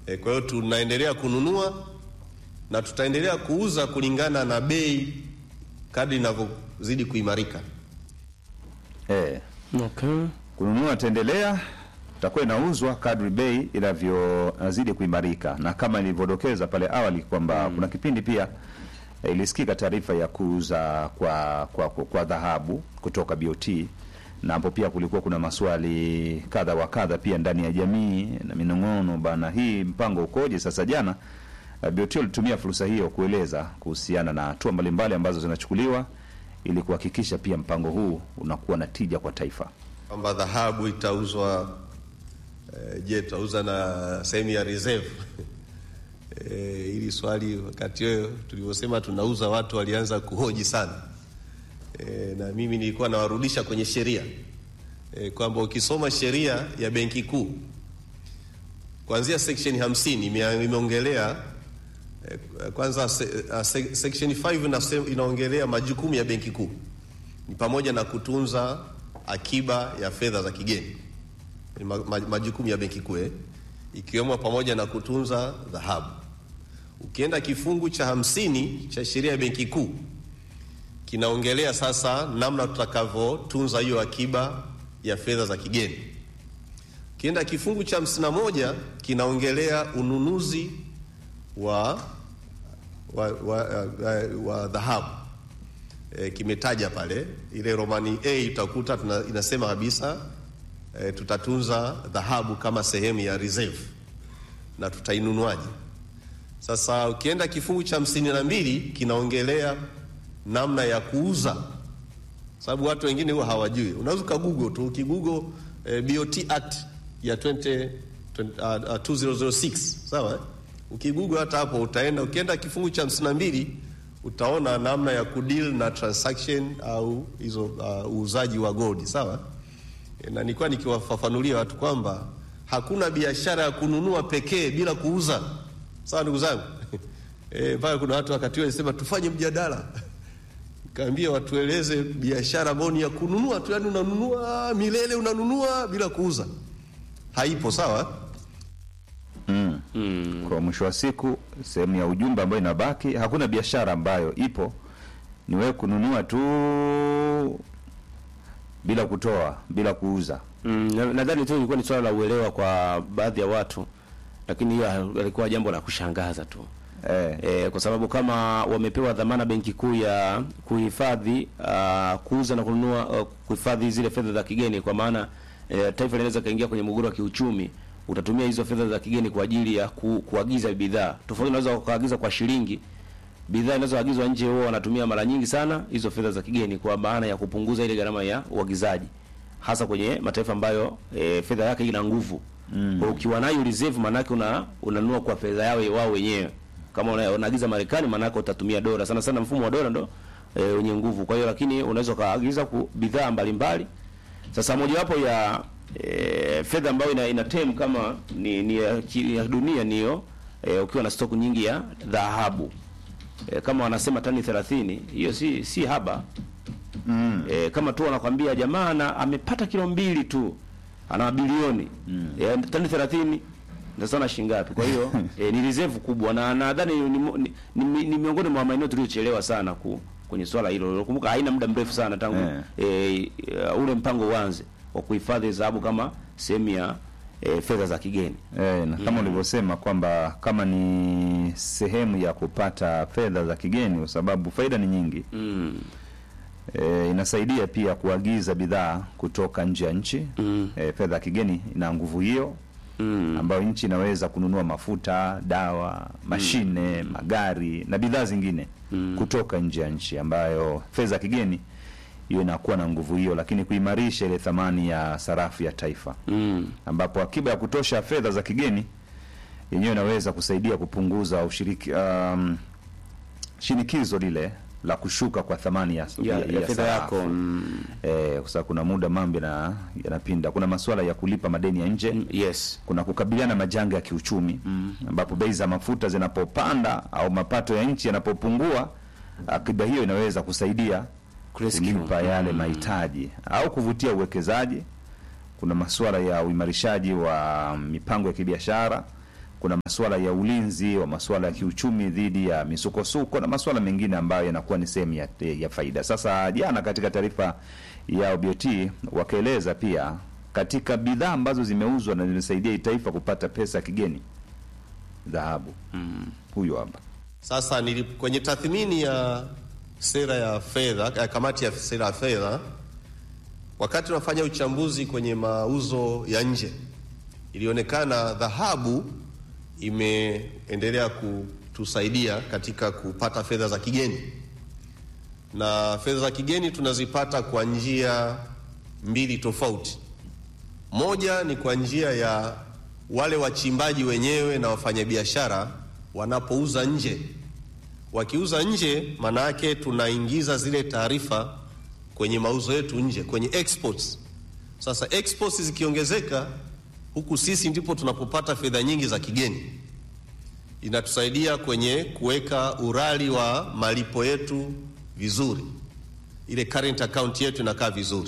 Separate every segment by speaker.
Speaker 1: E, kwa hiyo tunaendelea kununua na tutaendelea kuuza kulingana na bei kadri inavyozidi kuimarika.
Speaker 2: Eh,
Speaker 3: Okay.
Speaker 2: kununua taendelea itakuwa inauzwa kadri bei inavyozidi kuimarika, na kama nilivyodokeza pale awali kwamba kuna kipindi pia eh, ilisikika taarifa ya kuuza kwa kwa, kwa, kwa dhahabu kutoka BOT na hapo pia kulikuwa kuna maswali kadha wa kadha pia ndani ya jamii na minong'ono bana, hii mpango ukoje? Sasa jana eh, BOT walitumia fursa hiyo kueleza kuhusiana na hatua mbalimbali ambazo zinachukuliwa ili kuhakikisha pia mpango huu unakuwa na tija kwa taifa.
Speaker 1: kwamba dhahabu itauzwa eh, je, tutauza na sehemu ya reserve? Eh, hili swali wakati huo tulivyosema tunauza, watu walianza kuhoji sana eh, na mimi nilikuwa nawarudisha kwenye sheria eh, kwamba ukisoma sheria ya Benki Kuu kuanzia section 50 ime- imeongelea eh, kwanza se, uh, se, section 5 inase- inaongelea majukumu ya Benki Kuu ni pamoja na kutunza akiba ya fedha za kigeni Ni ma, ma, majukumu ya benki kuu eh, ikiwemo pamoja na kutunza dhahabu. Ukienda kifungu cha hamsini cha sheria ya benki kuu kinaongelea sasa namna tutakavyotunza hiyo akiba ya fedha za kigeni. Ukienda kifungu cha hamsini na moja kinaongelea ununuzi wa wa, wa, wa, wa dhahabu e, kimetaja pale ile Romani A utakuta tuna, inasema kabisa e, tutatunza dhahabu kama sehemu ya reserve na tutainunuaje? Sasa ukienda kifungu cha hamsini na mbili kinaongelea namna ya kuuza, sababu watu wengine huwa hawajui. Unaweza ukagoogle tu ukigoogle e, BOT Act ya 20, 20, uh, uh, 2006 sawa eh? Ukigoogle hata hapo utaenda, ukienda kifungu cha hamsini na mbili utaona namna ya kudeal na transaction au hizo uh, uuzaji wa gold sawa. E, na nilikuwa nikiwafafanulia watu kwamba hakuna biashara ya kununua pekee bila kuuza, sawa ndugu zangu e, mpaka kuna watu wakati huo walisema tufanye mjadala kaambia watueleze biashara ambayo ni ya kununua tu, yani unanunua milele, unanunua bila kuuza, haipo sawa.
Speaker 2: Kwa mwisho wa siku, sehemu ya ujumbe ambayo inabaki, hakuna biashara ambayo ipo ni wewe kununua tu bila kutoa, bila kuuza.
Speaker 3: Mm, na- nadhani tu ilikuwa ni swala la uelewa kwa baadhi ya watu, lakini hiyo alikuwa jambo la kushangaza tu
Speaker 2: Eh,
Speaker 3: e, kwa sababu kama wamepewa dhamana Benki Kuu ya kuhifadhi uh, kuuza na kununua uh, kuhifadhi zile fedha za kigeni, kwa maana eh, taifa linaweza kaingia kwenye mgogoro wa kiuchumi, utatumia hizo fedha za kigeni kwa ajili ya ku, kuagiza bidhaa tofauti. Unaweza ukaagiza kwa shilingi, bidhaa inazoagizwa nje huwa wanatumia mara nyingi sana hizo fedha za kigeni kwa maana ya kupunguza ile gharama ya uagizaji, hasa kwenye mataifa ambayo e, fedha yake ina nguvu mm. Ukiwa nayo reserve, maanake una unanunua kwa fedha yao wao wenyewe. Kama una- unaagiza Marekani, maanake utatumia dola sana sana, mfumo wa dola ndo e, wenye nguvu. Kwa hiyo lakini unaweza ukaagiza ku- bidhaa mbalimbali. Sasa mojawapo ya e, fedha ambayo ina, ina term kama ni, ni ya, ki- ya dunia niyo e, ukiwa na stock nyingi ya dhahabu e, kama wanasema tani 30 hiyo si si haba mm. e, kama tu wanakwambia jamaa ana- amepata kilo mbili tu ana mabilioni mm. e, tani 30 ndio sana shilingi ngapi? Kwa hiyo e, ni reserve kubwa, na nadhani ni, ni, ni, ni, ni miongoni mwa maeneo tuliochelewa sana ku, kwenye swala hilo. Nakumbuka haina muda mrefu sana tangu
Speaker 2: Eh.
Speaker 3: e, ule mpango uanze wa kuhifadhi dhahabu kama sehemu ya e, fedha za kigeni.
Speaker 2: eh, na kama ulivyosema kwamba kama ni sehemu ya kupata fedha za kigeni, kwa sababu faida ni nyingi
Speaker 3: mm.
Speaker 2: e, inasaidia pia kuagiza bidhaa kutoka nje ya nchi
Speaker 3: Mm.
Speaker 2: e, fedha ya kigeni ina nguvu hiyo
Speaker 3: Mm.
Speaker 2: ambayo nchi inaweza kununua mafuta, dawa, mashine, magari na bidhaa zingine kutoka nje ya nchi, ambayo fedha ya kigeni hiyo inakuwa na nguvu hiyo, lakini kuimarisha ile thamani ya sarafu ya taifa,
Speaker 3: Mm.
Speaker 2: ambapo akiba ya kutosha ya fedha za kigeni yenyewe inaweza kusaidia kupunguza ushiriki um, shinikizo lile la kushuka kwa thamani ya,
Speaker 3: ya, ya, fedha
Speaker 2: sarafu.
Speaker 3: yako mm.
Speaker 2: Eh, kwa sababu kuna muda mambo yana- yanapinda. Kuna masuala ya kulipa madeni ya nje
Speaker 3: Mm, yes
Speaker 2: kuna kukabiliana na majanga ya kiuchumi ambapo bei za mafuta zinapopanda au mapato ya nchi yanapopungua, akiba hiyo inaweza kusaidia
Speaker 3: Kurescue.
Speaker 2: kulipa yale mahitaji au kuvutia uwekezaji. Kuna masuala ya uimarishaji wa mipango ya kibiashara kuna masuala ya ulinzi wa masuala ya kiuchumi dhidi ya misukosuko na masuala mengine ambayo yanakuwa ni sehemu ya, ya faida. Sasa jana katika taarifa ya OBOT wakaeleza pia katika bidhaa ambazo zimeuzwa na zimesaidia hii taifa kupata pesa ya kigeni, dhahabu. Huyo hapa
Speaker 1: Sasa nili, kwenye tathmini ya sera ya fedha ya kamati ya sera ya fedha, wakati tunafanya uchambuzi kwenye mauzo ya nje, ilionekana dhahabu imeendelea kutusaidia katika kupata fedha za kigeni, na fedha za kigeni tunazipata kwa njia mbili tofauti. Moja ni kwa njia ya wale wachimbaji wenyewe na wafanyabiashara wanapouza nje. Wakiuza nje, maana yake tunaingiza zile taarifa kwenye mauzo yetu nje, kwenye exports. Sasa exports zikiongezeka, huku sisi ndipo tunapopata fedha nyingi za kigeni. Inatusaidia kwenye kuweka urali wa malipo yetu vizuri, ile current account yetu inakaa vizuri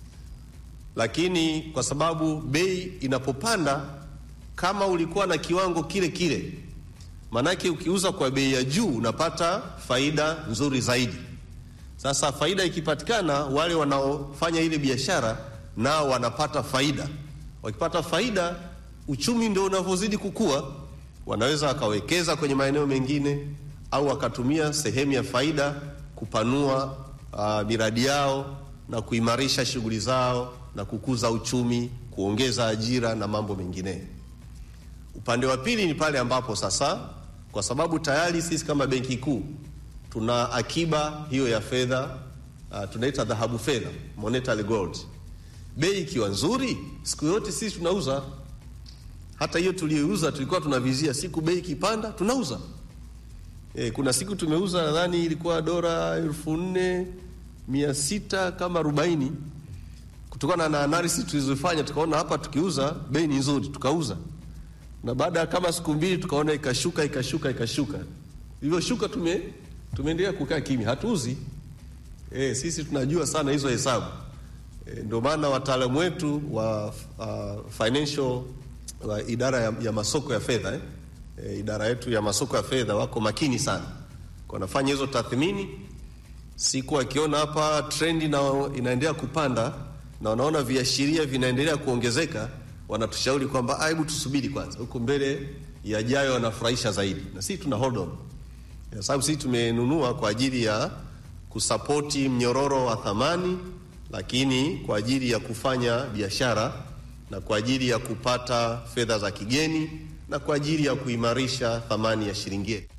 Speaker 1: lakini kwa sababu bei inapopanda, kama ulikuwa na kiwango kile kile, maanake ukiuza kwa bei ya juu unapata faida nzuri zaidi. Sasa faida ikipatikana, wale wanaofanya ile biashara nao wanapata faida. Wakipata faida, uchumi ndio unavyozidi kukua, wanaweza wakawekeza kwenye maeneo mengine au wakatumia sehemu ya faida kupanua uh, miradi yao na kuimarisha shughuli zao na kukuza uchumi, kuongeza ajira na mambo mengine. Upande wa pili ni pale ambapo sasa, kwa sababu tayari sisi kama Benki Kuu tuna akiba hiyo ya fedha uh, tunaita dhahabu fedha, monetary gold. Bei ikiwa nzuri, siku yote sisi tunauza. Hata hiyo tuliyoiuza tulikuwa tunavizia siku bei ikipanda tunauza. E, kuna siku tumeuza nadhani ilikuwa dola elfu nne mia sita kama arobaini kutokana na analysis tulizofanya tukaona hapa tukiuza bei ni nzuri, tukauza, na baada ya kama siku mbili tukaona ikashuka ikashuka ikashuka. Ilivyoshuka tume tumeendelea kukaa kimya, hatuuzi. E, sisi tunajua sana hizo hesabu e, ndio maana wataalamu wetu wa uh, financial wa idara ya, ya masoko ya fedha eh, e, idara yetu ya masoko ya fedha wako makini sana, wanafanya hizo tathmini siku akiona hapa trendi na inaendelea kupanda na wanaona viashiria vinaendelea kuongezeka, wanatushauri kwamba hebu tusubiri kwanza, huko mbele yajayo wanafurahisha zaidi, na sisi tuna hold on, kwa sababu sisi tumenunua kwa ajili ya kusapoti mnyororo wa thamani, lakini kwa ajili ya kufanya biashara na kwa ajili ya kupata fedha za kigeni na kwa ajili ya kuimarisha thamani ya shilingi yetu.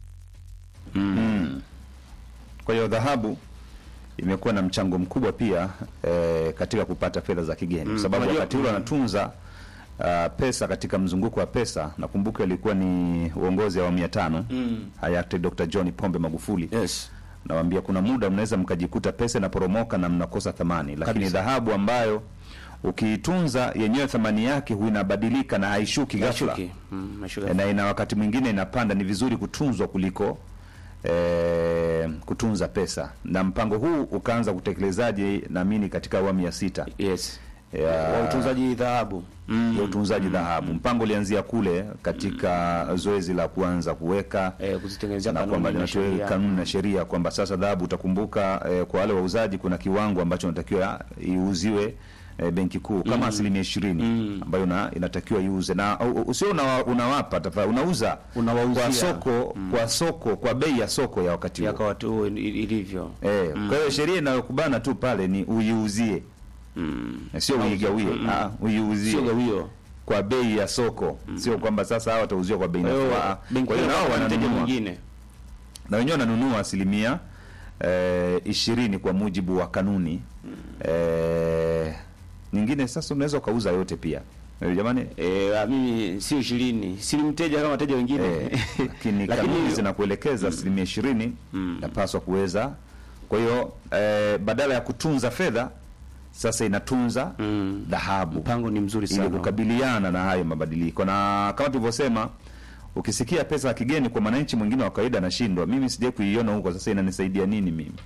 Speaker 2: Kwa hiyo dhahabu imekuwa na mchango mkubwa pia eh, katika kupata fedha za kigeni kwa sababu
Speaker 3: unajua-
Speaker 2: wakati ule wanatunza uh, pesa katika mzunguko wa pesa. Nakumbuka ilikuwa ni uongozi wa awamu ya tano hayati Dr. John Pombe Magufuli
Speaker 3: Yes.
Speaker 2: nawaambia kuna muda mnaweza mkajikuta pesa inaporomoka na mnakosa thamani, lakini dhahabu ambayo ukiitunza yenyewe thamani yake huwa inabadilika na haishuki ghafla
Speaker 3: Mashuki. Mm, mashuki.
Speaker 2: na ina wakati mwingine inapanda. Ni vizuri kutunzwa kuliko eh, kutunza pesa, na mpango huu ukaanza kutekelezaji naamini katika awamu ya sita
Speaker 3: Yes.
Speaker 2: ya,
Speaker 3: Wa utunzaji dhahabu.
Speaker 2: ya utunzaji dhahabu. Mpango ulianzia kule katika zoezi la kuanza kuweka
Speaker 3: Eh, kuzitengenezea
Speaker 2: na
Speaker 3: kanuni
Speaker 2: kwamba
Speaker 3: na
Speaker 2: linatoa
Speaker 3: sheria.
Speaker 2: kanuni na sheria kwamba sasa dhahabu utakumbuka, eh, kwa wale wauzaji kuna kiwango ambacho inatakiwa iuziwe eh, benki kuu kama asilimia ishirini ambayo na, inatakiwa iuze na u- u- usio unawa, unawapa tafa, unauza
Speaker 3: Unawauzia.
Speaker 2: kwa soko kwa soko kwa bei ya soko ya wakati
Speaker 3: Ya
Speaker 2: huo
Speaker 3: kwa watu huo ili- ilivyo.
Speaker 2: eh, kwa hiyo sheria inayokubana tu pale ni uiuzie Eh, sio uigawie ah, uiuzie
Speaker 3: Sio gawio.
Speaker 2: kwa bei ya soko sio kwamba sasa hawa watauziwa kwa bei
Speaker 3: Kwa hiyo
Speaker 2: nafuu Ah,
Speaker 3: benki
Speaker 2: kwa hiyo nao
Speaker 3: inapata mteja
Speaker 2: wananunua
Speaker 3: mwingine.
Speaker 2: na wenyewe wananunua asilimia eh, ishirini kwa mujibu wa kanuni eh, nyingine. Sasa unaweza ukauza yote pia Eh, jamani
Speaker 3: Eh, ah, mimi sio ishirini, si mteja kama wateja wengine.
Speaker 2: eh, lakini
Speaker 3: Lakini-
Speaker 2: kanuni zinakuelekeza asilimia ishirini napaswa kuweza. Kwa hiyo eh, badala ya kutunza fedha sasa inatunza dhahabu
Speaker 3: Mpango ni mzuri
Speaker 2: ili
Speaker 3: sana.
Speaker 2: kukabiliana na hayo mabadiliko, na kama tulivyosema, ukisikia pesa ya kigeni kwa mwananchi mwingine wa kawaida anashindwa. Mimi sijai kuiona huko, sasa inanisaidia nini mimi?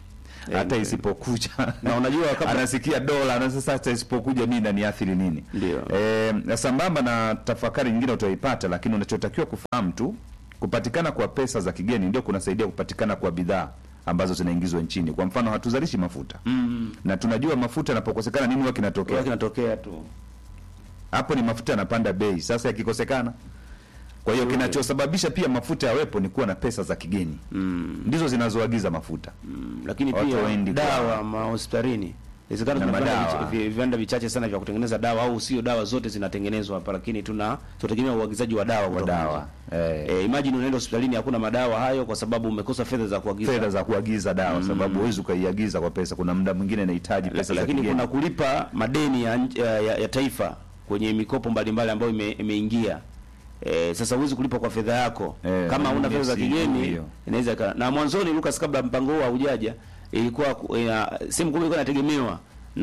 Speaker 2: hata isipokuja
Speaker 3: Na unajua kabla-
Speaker 2: anasikia dola na sasa hata isipokuja nini naniathiri nini
Speaker 3: Ndio.
Speaker 2: e, sambamba na tafakari nyingine utaipata lakini unachotakiwa kufahamu tu kupatikana kwa pesa za kigeni ndio kunasaidia kupatikana kwa bidhaa ambazo zinaingizwa nchini kwa mfano hatuzalishi mafuta
Speaker 3: Mm.
Speaker 2: na tunajua mafuta yanapokosekana nini huwa
Speaker 3: Kwa
Speaker 2: kinatokea
Speaker 3: kinatokea tu.
Speaker 2: hapo ni mafuta yanapanda bei sasa yakikosekana kwa hiyo kinachosababisha pia mafuta yawepo ni kuwa na pesa za kigeni
Speaker 3: Mm.
Speaker 2: ndizo zinazoagiza mafuta
Speaker 3: Mm. Lakini
Speaker 2: Watu
Speaker 3: pia
Speaker 2: waendi kwa-
Speaker 3: dawa mahospitalini inawezekana
Speaker 2: Na
Speaker 3: tuna viwanda
Speaker 2: madawa.
Speaker 3: vicha- vi- viwanda vichache sana vya kutengeneza dawa au sio dawa zote zinatengenezwa hapa, lakini tuna tunategemea uagizaji wa dawa
Speaker 2: wa
Speaker 3: kutoka
Speaker 2: dawa eh,
Speaker 3: nje. Eh, imagine unaenda hospitalini hakuna madawa hayo kwa sababu umekosa fedha za kuagiza.
Speaker 2: fedha za kuagiza dawa sababu huwezi ukaiagiza kwa pesa kuna muda mwingine inahitaji pesa za
Speaker 3: lakini
Speaker 2: kigeni
Speaker 3: kuna kulipa madeni ya, nch- ya, ya, ya taifa kwenye mikopo mbalimbali ambayo ime- imeingia. E, sasa huwezi kulipa kwa fedha yako
Speaker 2: Eh,
Speaker 3: kama huna fedha za
Speaker 2: si-
Speaker 3: kigeni
Speaker 2: hiyo.
Speaker 3: inaweza ika- na mwanzoni Lucas, kabla mpango huo haujaja, ilikuwa ku- ina- sehemu kubwa ilikuwa inategemewa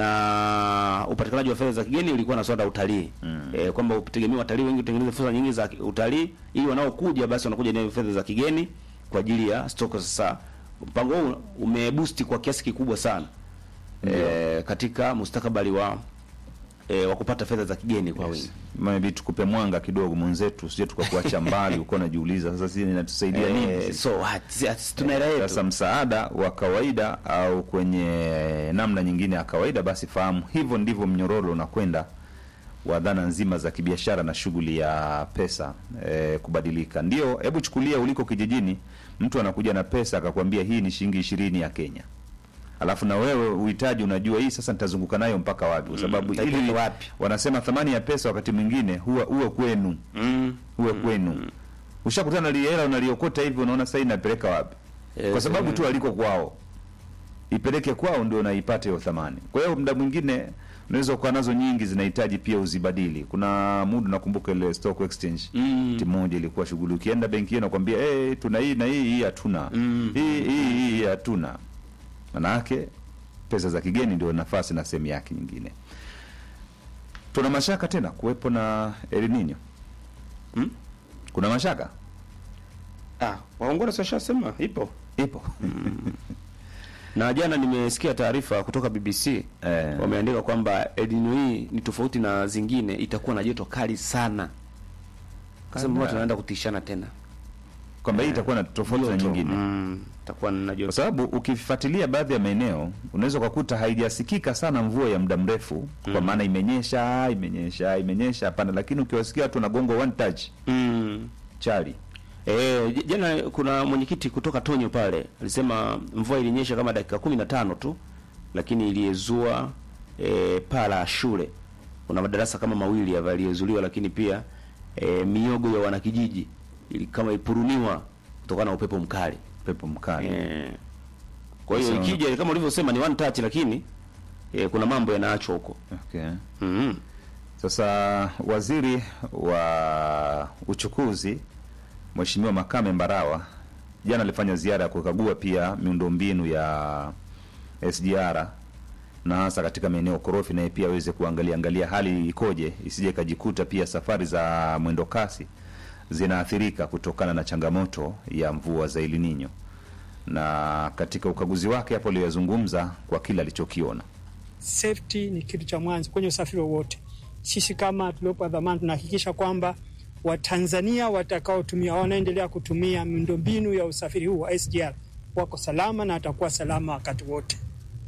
Speaker 3: na upatikanaji wa fedha za kigeni ulikuwa na swala la utalii mm. E, kwamba utegemea watalii wengi utengeneze fedha nyingi za ki- utalii ili wanaokuja basi wanakuja na fedha za kigeni kwa ajili ya stoko. Sasa mpango huu umeboost kwa kiasi kikubwa sana e, katika mustakabali wa e, wa kupata fedha za kigeni kwa wingi.
Speaker 2: maybe tukupe mwanga kidogo mwenzetu sije tukakuacha mbali uko najiuliza sasa sisi inatusaidia nini
Speaker 3: Eh,
Speaker 2: sisi?
Speaker 3: so what? Si- tuna hela yetu.
Speaker 2: sasa msaada wa kawaida au kwenye namna nyingine ya kawaida basi fahamu hivyo ndivyo mnyororo unakwenda wa dhana nzima za kibiashara na shughuli ya pesa e, kubadilika ndio hebu chukulia uliko kijijini mtu anakuja na pesa akakwambia hii ni shilingi ishirini ya kenya alafu na wewe uhitaji unajua hii sasa nitazunguka nayo mpaka wapi kwa sababu
Speaker 3: nitaipeleka
Speaker 2: ili
Speaker 3: wapi?
Speaker 2: wanasema thamani ya pesa wakati mwingine huwa huwa kwenu
Speaker 3: Mm.
Speaker 2: huwe kwenu ushakutana na hela unaliokota hivi unaona sasa inapeleka wapi
Speaker 3: Eh,
Speaker 2: kwa sababu
Speaker 3: mm.
Speaker 2: tu aliko kwao ipeleke kwao ndio unaipata hiyo thamani kwa hiyo muda mwingine unaweza ukawa nazo nyingi zinahitaji pia uzibadili kuna muda nakumbuka ile stock exchange
Speaker 3: Mm.
Speaker 2: timu moja ilikuwa shughuli ukienda benki hiyo nakwambia hey, tuna hii na hii hii hatuna
Speaker 3: Mm.
Speaker 2: hii hii hii hatuna manake pesa za kigeni ndio nafasi na sehemu yake nyingine tuna mashaka tena kuwepo na El Nino
Speaker 3: Mm?
Speaker 2: kuna mashaka
Speaker 3: Ah, waongora si washasema ipo.
Speaker 2: ipo
Speaker 3: Na jana nimesikia taarifa kutoka BBC
Speaker 2: Eh.
Speaker 3: wameandika kwamba El Nino hii ni tofauti na zingine, itakuwa na joto kali sana. Kasema
Speaker 2: Kanda.
Speaker 3: watu wanaenda kutishana tena.
Speaker 2: kwamba hii itakuwa na tofauti na
Speaker 3: Joto.
Speaker 2: nyingine
Speaker 3: Mm, itakuwa na
Speaker 2: kwa
Speaker 3: joto.
Speaker 2: sababu ukifuatilia baadhi ya maeneo unaweza ukakuta haijasikika sana mvua ya muda mrefu kwa maana imenyesha imenyesha imenyesha hapana lakini ukiwasikia watu wanagonga one touch
Speaker 3: Mm.
Speaker 2: chali
Speaker 3: Eh, j- jana kuna mwenyekiti kutoka Tonyo pale alisema mvua ilinyesha kama dakika kumi na tano tu, lakini iliyezua e, paa la shule. Kuna madarasa kama mawili hapa yaliyezuliwa, lakini pia e, miogo ya wanakijiji ili kama ipuruniwa kutokana na upepo mkali
Speaker 2: pepo mkali
Speaker 3: e, kwa hiyo
Speaker 2: Sasa-
Speaker 3: ikija kama ulivyosema ni one touch, lakini e, kuna mambo yanaachwa huko
Speaker 2: okay.
Speaker 3: mm
Speaker 2: Sasa waziri wa uchukuzi Mheshimiwa Makame Mbarawa jana alifanya ziara ya kukagua pia miundombinu ya SGR na hasa katika maeneo korofi, naye pia aweze kuangalia angalia hali ikoje, isije ikajikuta pia safari za mwendo kasi zinaathirika kutokana na changamoto ya mvua za El Nino. Na katika ukaguzi wake hapo aliyozungumza kwa kile alichokiona
Speaker 4: safety ni kitu cha mwanzo kwenye usafiri wowote. Sisi kama tuliopa dhamana tunahakikisha kwamba Watanzania watakaotumia wanaendelea kutumia miundombinu ya usafiri huu wa SGR wako salama na watakuwa salama wakati wote.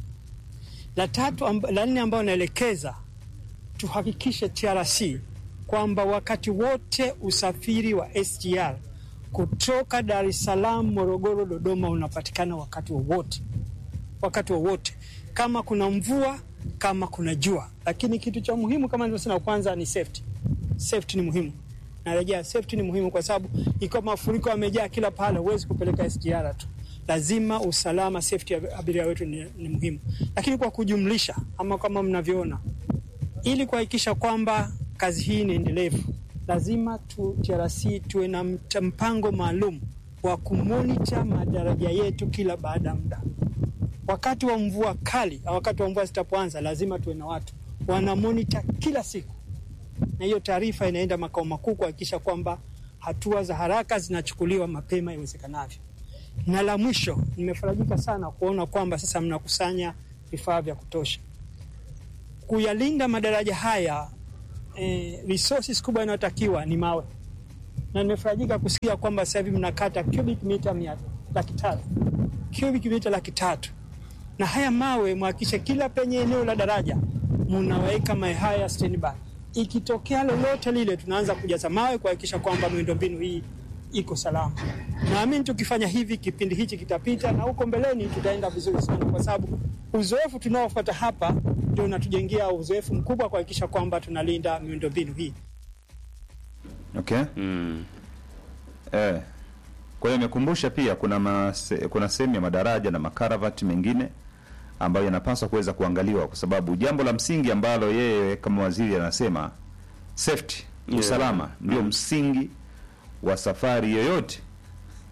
Speaker 4: La tatu amb, la nne ambayo naelekeza tuhakikishe TRC kwamba wakati wote usafiri wa SGR kutoka Dar es Salaam, Morogoro, Dodoma unapatikana wakati wowote wakati wowote, kama kuna mvua, kama kuna jua. Lakini kitu cha muhimu kama nilivyosema, kwanza ni safety. Safety ni muhimu, narejea, safety ni muhimu kwa sababu ikiwa mafuriko yamejaa kila pahala, huwezi kupeleka SGR tu. Lazima usalama, safety ya abiria wetu ni, ni muhimu. Lakini kwa kujumlisha, ama kama mnavyoona, ili kuhakikisha kwamba kazi hii ni endelevu, lazima tu TRC tuwe na mt- mpango maalum wa kumonita madaraja yetu kila baada ya muda wakati wa mvua kali au wakati wa mvua zitapoanza, lazima tuwe na watu wana monitor kila siku, na hiyo taarifa inaenda makao makuu kuhakikisha kwamba hatua za haraka zinachukuliwa mapema iwezekanavyo. Na la mwisho, nimefarajika sana kuona kwamba sasa mnakusanya vifaa vya kutosha kuyalinda madaraja haya. Eh, resources kubwa inayotakiwa ni mawe, na nimefarajika kusikia kwamba sasa hivi mnakata cubic mita mia laki tatu cubic mita laki tatu na haya mawe mhakikishe kila penye eneo la daraja mnaweka mawe haya standby. Ikitokea lolote lile, tunaanza kujaza mawe kuhakikisha kwamba miundombinu hii iko salama. Naamini tukifanya hivi, kipindi hichi kitapita na huko mbeleni tutaenda vizuri sana, kwa sababu uzoefu tunaofuata hapa ndio unatujengea uzoefu mkubwa kuhakikisha kwamba tunalinda miundombinu hii.
Speaker 2: Okay.
Speaker 3: Mm.
Speaker 2: Eh. Kwa hiyo imekumbusha pia kuna mase, kuna sehemu ya madaraja na makaravati mengine ambayo yanapaswa kuweza kuangaliwa kwa sababu jambo la msingi ambalo yeye kama waziri anasema safety,
Speaker 3: Yeah.
Speaker 2: usalama ndio msingi wa safari yoyote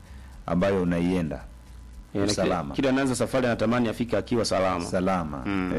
Speaker 2: ambayo unaienda.
Speaker 3: Eh, na kila-
Speaker 2: Usalama.
Speaker 3: Kila anaanza safari anatamani afike akiwa salama.
Speaker 2: Salama.
Speaker 3: Mm.